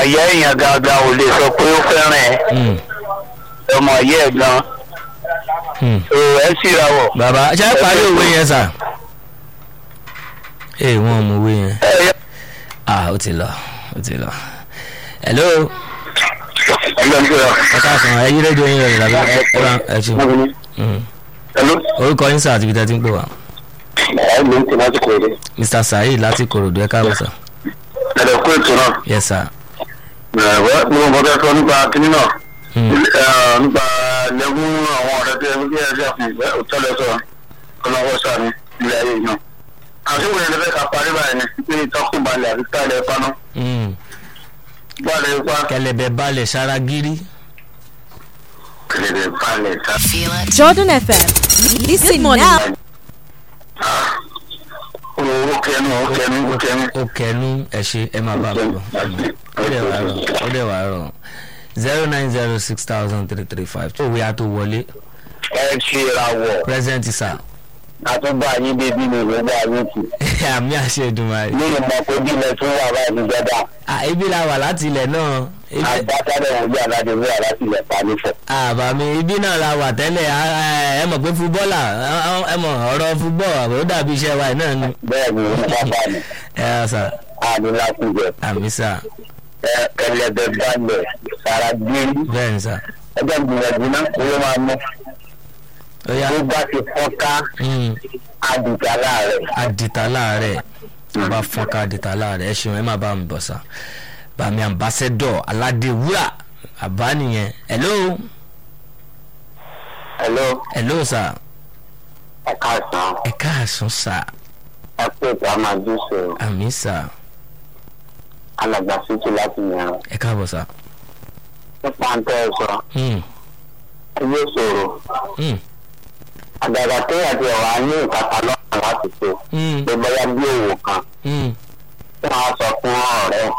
ìyá èèyàn gangan ò lè sọ pé ó fẹ́ràn ẹ Hmm, ọmọ yẹ ẹ gan hmm. so ẹ síra wọ̀. bàbá ṣe é parí òwe yẹn sà. ee wọn ò mọ òwe yẹn. ẹ ẹ ah ó ti lọ ó ti lọ. hello ẹgbẹ́ ń sọ̀rọ̀. ẹ káàsán ẹ yí rédíò yín rẹ̀ lábẹ́ ẹ bá ẹ ṣe. Hmm. Hello. orúkọ yín sà àti ibi tẹ́ ti ń pè wá. ẹ ló ń tẹ láti kọ̀ ọ́ mr saheed láti korodu ẹ káàbọ̀ sà. ẹ̀rọ kó ètò náà. yes sir. ẹ̀wẹ́ mo mọ̀ fẹ́ sọ nípa kínní náà Hmm. Eh, nípa lẹ́gùn àwọn ọ̀rẹ́ tí ẹni tí ẹ ṣe àfihàn ìfẹ́ òtẹ́lẹ̀ sọ ọlọ́wọ́ sàmì ilé ayé yìí náà. àṣìwò yẹn lẹ́fẹ̀ẹ́ ká parí báyìí ni pé ìtọ́kùn balẹ̀ àti táìlẹ̀ paná Hmm. balẹ̀ ipa kẹlẹbẹ balẹ̀ sára gírí. kẹlẹ̀ balẹ̀ ká. Jordan FM. Listen now. ó kẹnu ó kẹnu ó kẹnu. ó kẹnu ẹ ṣe ẹ máa bá a bọ̀ ó dẹ̀ wá rọ̀ ó dẹ̀ wá rọ̀ zero nine zero six thousand three three five tó wíyá tó wọlé ẹ ṣe ra wọ̀ present sir àtúbà yín bébí mi ló bá yín kù. àmì àṣẹ ìdùnmáyé. ní ìmọ̀ pé bí ilẹ̀ tún wà báyìí jẹ́dá à ibi la wà láti ilẹ̀ náà ibi àgbàtàdé wọn bí aládé wí aláti ilẹ̀ pa nífẹ̀ẹ́. àbàmì ibi náà la wà tẹ́lẹ̀ à- à- ẹ mọ̀ pé fúbọ́là ẹ mọ̀ ọ̀rọ̀ fúbọ́ ó dàbí iṣẹ́ wa náà ni. bẹ́ẹ̀ ni wọ́n bá bá mi ẹ ẹ sà a ní láti jẹ àmì sà ẹ ẹlẹ́dẹ̀ balẹ̀ sára gbérí bẹ́ẹ̀ ni sà ẹgbẹ́ gbìyànjú náà owó máa mú ó yá tó bá ti fọ́nká mm, àdìgbà láàrẹ̀. àdìtà láàárẹ̀ tó bá fọ́nká àdìtà láàárẹ̀ ẹ ṣeun ẹ má bá mi bọ̀ sà bàmí ambassador aládéwúrà àbá nìyẹn hello hello hello sà ẹ káàsán ẹ káàsán sà ẹ pé ìta máa dúṣe àmì sà alàgbà síkì láti yàn ẹ káàbọ̀ sà nípa ń tẹ́ ẹ sọ Mm, ẹ yóò ṣòro mm, àgàgà téèyàn ti ọ̀rọ̀ ní ìkàtà lọ́kàn láti ṣe mm, pé bóyá bí òwò kan mm, tí wọ́n á sọ fún ọ̀rẹ́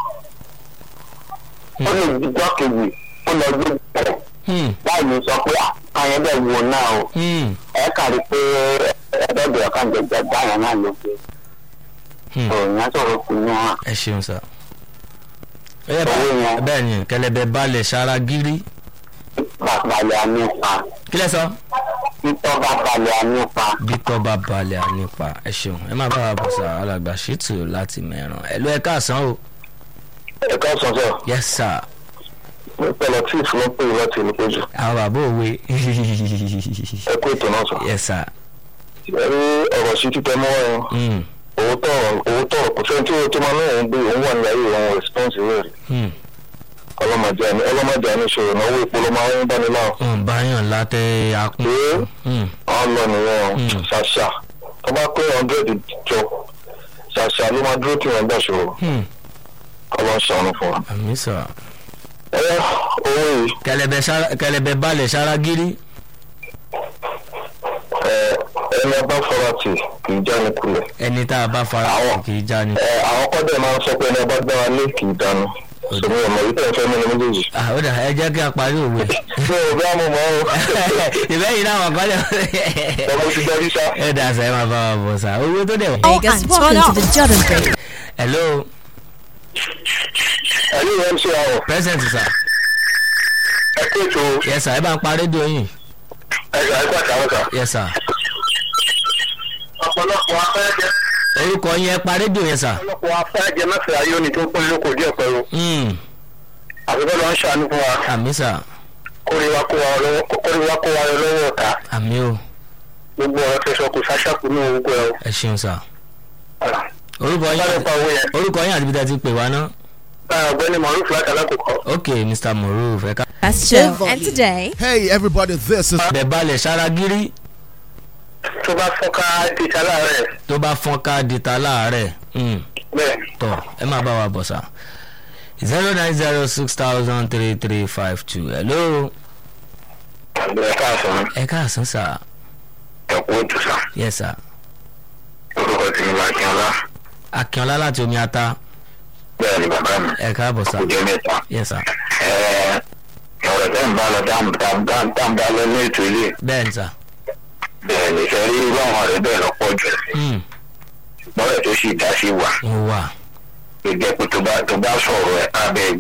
ó lè jíjọ́ kejì ó lọ gbé bẹ̀rẹ̀ mm, láì ní sọ pé àyẹn bẹ́ẹ̀ wo náà o mm, ẹ kàrí pé ẹ̀ẹ́dẹ́gbẹ̀rẹ̀ ọ̀kan jẹjẹ báyọ̀ náà ló gbé mm. òyìn á sọ̀rọ̀ kù ní wọn. ẹ ṣeun sà ó yẹ Owó yẹn. bẹ́ẹ̀ ni kẹlẹ́bẹ̀ balẹ̀ sára gírí balẹ̀ ànípa kí lẹ sọ. títọ́ bá balẹ̀ ànípa bí tọ́ bá balẹ̀ ànípa ẹ ṣeun ẹ má bá wa bọ̀ sà alàgbà ṣètò láti mẹ́ràn ẹ ló ẹ káàsán o ẹ̀ka sọ̀sọ̀ yes sir pẹ̀lẹ́ tí ìfúnná pé ìwọ́ ti ní péjú àwọn bàbá òwe ẹ kó ètò náà sọ. yes sir ẹ rí ọ̀rọ̀ sí títẹ mọ́ ẹ mm, owó tọ̀rọ̀ owó tọ̀rọ̀ kò sẹ́ni tí ó tó máa náà ń gbé òun wà ní ayé òun response rẹ̀ rí mm. ọlọ́mọdé àní ọlọ́mọdé àní ìṣòro náà owó ìpò ló máa ń bá ní láwọn. wọn bá yàn látẹ akún Ee. Mm, àwọn lọ nìyẹn o Mm. ṣàṣà tó bá pé hundred jọ ṣàṣà ló máa dúró tí wọ́n gbà ṣòro mm. ọlọ́ ṣàánú fún wa. àmì sà ẹ owó yìí kẹlẹ́bẹ̀ sára- kẹlẹ́bẹ̀ balẹ̀ sára gírí ẹ ẹni ọba fọra tì kì í jáni kulẹ̀. ẹni tá a bá fara Àwọn- kì í já ni. ẹ àwọn kọ́dẹ̀ máa ń sọ pé ẹni ọba gbára lé kì í dànù sọmi ọmọ yìí tẹ̀ fẹ́ mímu méjèèjì. Ah, ó dà ẹ jẹ́ kí a parí òwe. mi ò bí àmọ́ mọ́ o ìbẹ́yìn náà wọ́n kọ́lẹ̀. ọmọ ti dájú sá. ẹ dà sẹ́ máa bá wa bọ̀ sá owó tó dẹ̀ wọ́n. Oh, and welcome to the Jordan Break. hello ẹ̀rí ìwé mc àwọn present sir ẹ kó ètò yes sir ẹ bá ń pa rédíò yín ẹ̀ka ẹ̀kọ́ àtàwọn kan. yes sir ọ̀pọ̀lọpọ̀ afẹ́jẹ́ orúkọ yín ẹ pa rédíò yẹn sir. ọ̀pọ̀lọpọ̀ afẹ́jẹ́ mẹ́fẹ̀ẹ́ ayé òní tó pín lóko díẹ̀ pẹ̀lú Mm, àbíkọ́ ló ń ṣàánú fún wa àmì sir kórìíwá kó wa lọ́wọ́ kórìíwá kó wa lọ́wọ́ ọ̀tá àmì o gbogbo ọ̀rọ̀ tẹ̀sán kò sáṣàkù ní orúkọ ẹ̀ ẹ ṣeun sir o. orúkọ báyọ̀ yín pa owó yẹn orúkọ yín àti bí tẹ́ ti pè wá ná. ọ̀gbẹ́ni maruf láti alákòókò. ok mr moruf ẹ ká. That's Joe. And today, Hey everybody, this is bẹ̀ balẹ̀ sára gírí tó bá fọ́ká ti ta láàárẹ̀ tó bá fọ́n ká di ta láàárẹ̀ Mm, bẹ́ẹ̀ tọ̀ ẹ má bá wa bọ̀ sá. zero nine zero six thousand three three five two hello àgbẹ̀ káàsán ẹ káàsán sir ẹ̀kú ètò sá yes sir orúkọ tèmi máa kí ọlá akínọlá láti omi ata bẹ́ẹ̀ ni bàbá mi ẹ káàbọ̀ sá kò jẹ́ mẹ́ta. yes sir Ẹ̀ẹ́, ọ̀rọ̀ tẹ́ ń bá lọ dáńbá lọ ní ètò ilé bẹ́ẹ̀ ni sir. bẹ́ẹ̀ ni fẹ́ rí irú àwọn ọ̀rẹ́ bẹ́ẹ̀ lọ́pọ̀ jù Mm, lọ́rẹ̀ tó sì dá sí wà mo wà gbẹgbẹ́ pé tó bá tó bá sọ̀rọ̀ ẹ̀ abẹ́